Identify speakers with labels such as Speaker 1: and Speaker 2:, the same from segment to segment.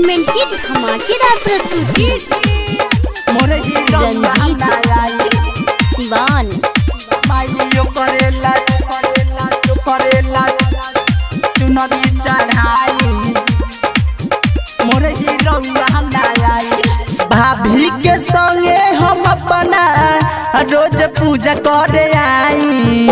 Speaker 1: Entertainment की धमाकेदार प्रस्तुति
Speaker 2: मोरे हीरो
Speaker 1: रंजीत।
Speaker 2: आई
Speaker 1: सिवान
Speaker 2: माइयो करेला करेला तो करेला चुनरी चढ़ाई मोरे हीरो आई भाभी के संगे हम अपना रोज पूजा करे आई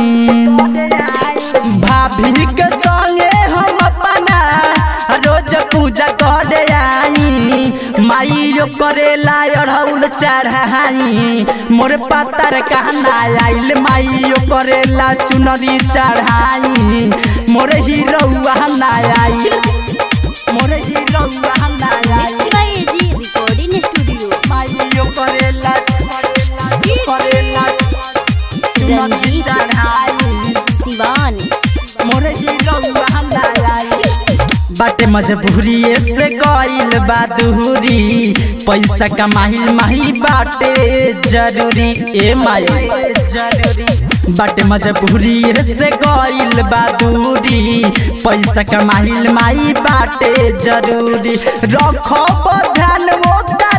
Speaker 2: भाभी के संगे हम अपना रोज पूजा करे आई माइयो करेला अढ़ौल चढ़ाई मोर पातर कहना आइल माइयो करेला चुनरी चढ़ाई मोर हीरोआ ना आइल मोर हीरोआ ना आइल
Speaker 1: शिवाय जी रिकॉर्डिंग स्टूडियो
Speaker 2: माइयो करेला करेला करेला चुनरी
Speaker 1: रंजीत।
Speaker 2: चढ़ाई
Speaker 1: सिवान
Speaker 2: मोर हीरोआ ना आइल बाटे मजबूरी से गइल बा दूरी पैसा कमाइल माही बाटे जरूरी ए माई जरूरी बाटे मजबूरी से गइल बा दूरी पैसा कमाइल माई बाटे जरूरी रखो ध्यान वो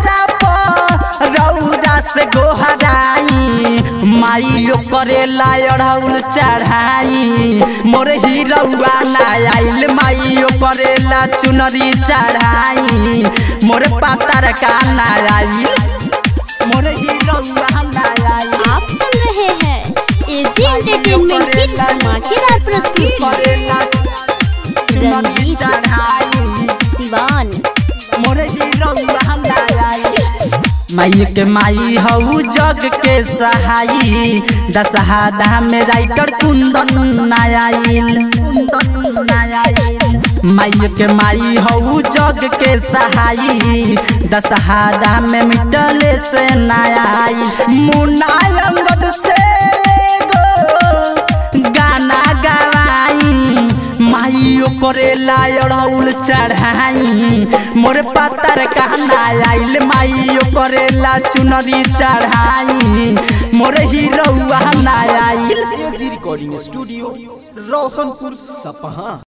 Speaker 2: रौदा से गोहराई माइयो करेला अढ़ौल चढ़ाई मोर हीरौआ ना आइल माइयो करेला चुनरी चढ़ाई मोर पातर का ना आइल मोर हीरौआ ना आइल
Speaker 1: आप सुन रहे हैं एजी एंटरटेनमेंट की धमाकेदार प्रस्तुति
Speaker 2: करेला चुनरी
Speaker 1: रंजीत।
Speaker 2: चढ़ाई
Speaker 1: सिवान
Speaker 2: मोर हीरौआ ना आइल माई के माई हऊ जग के सहाई दशहरा में राइटर कुंदन नायाइल कुंदन नायाइल माई के माई हऊ जग के सहाई दशहरा में मिटले से नायाइल मुनायंगद से गो गाना गवाई माइयो करेला अड़ौल चढ़ाई मोर पातर कहना आइल माइयो करेला चुनरी चढ़ाई मोर हीरौआ ना आइल
Speaker 3: एजी रिकॉर्डिंग स्टूडियो रोशनपुर सपहा